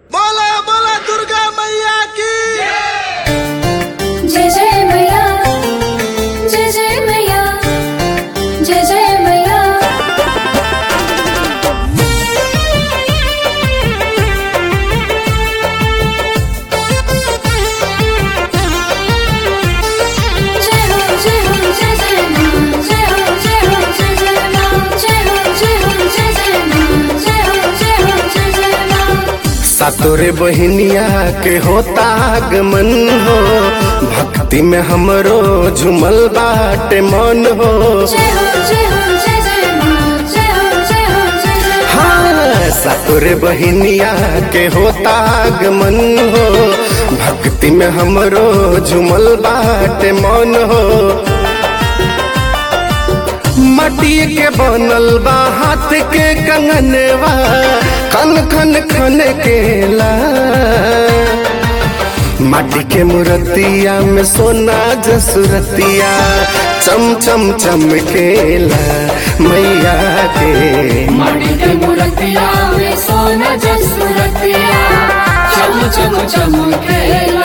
बोला बोला दुर्गा मैया की जय जय मैया जय जय मैया जय जय मैया जय हो जय हो जय जय मां जय हो जय हो जय जय मां जय हो जय हो जय जय मां जय हो जय हो जय जय मां सातोरे बहिनिया के होता आगमन हो भक्ति में हमरो झुमल बाटे मन हो जय हो जय हो जय जय मां जय हो जय हो जय जय हाँ सातोरे बहिनिया के होता आगमन हो भक्ति में हमरो झुमल बाटे मन हो मटी के बनल बा हाथ के कंगनवा खन खन खन केला माटी के मूर्तिया में सोना जसुरतिया चम चम चमकेला मैया के माटी के मूर्तिया में सोना जसुरतिया चम चम चमकेला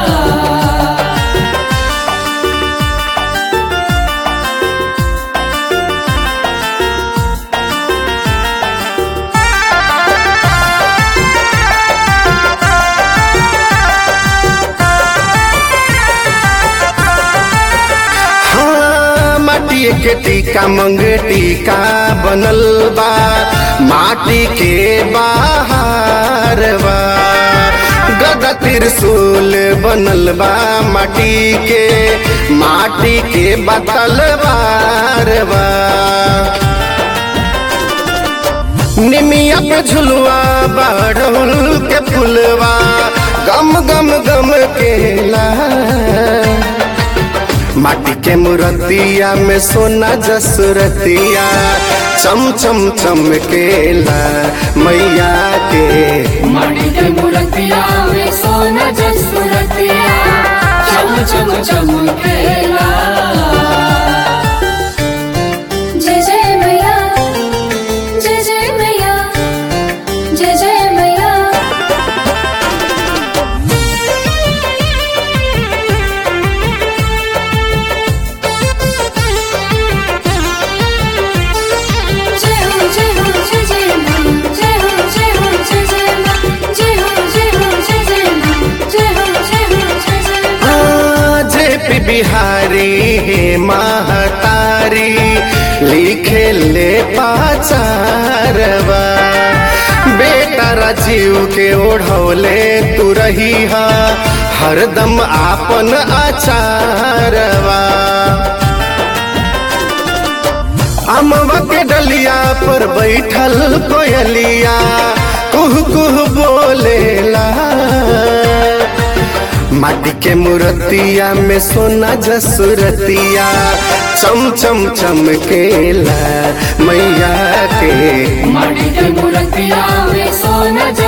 हाँ माटी के टीका मंग टीका बनल बा माटी के बाहर बा गदा त्रिशूल बनल बा माटी के माटी के बतल बार बा निमिया पे झुलवा बाढ़ल के फुलवा गम गम गम केला माटी के मूर्तिया में सोना जसुरतिया चम चम चमकेला मैया के माटी के मूर्तिया में सोना जसुरतिया चम चम चमकेला जय जय मैया जय जय मैया जय जय मैया जय हो जय हो जय जय मां जय हो जय हो जय जय मां जय हो जय हो जय जय मां जय हो जय हो जय जय मां जे पी बिहारी हे महतारी लिखे ले पाचारवा बेटा राजीव के ओढ़ौले तू रही हा हरदम आपन आचारवा अमवा के डलिया पर बैठल कोयलिया कुह कुह बोलेला माटी के मूर्तिया में सोना जसुरतिया चम चम चमकेला मैया के माटी के मूर्तिया में सोना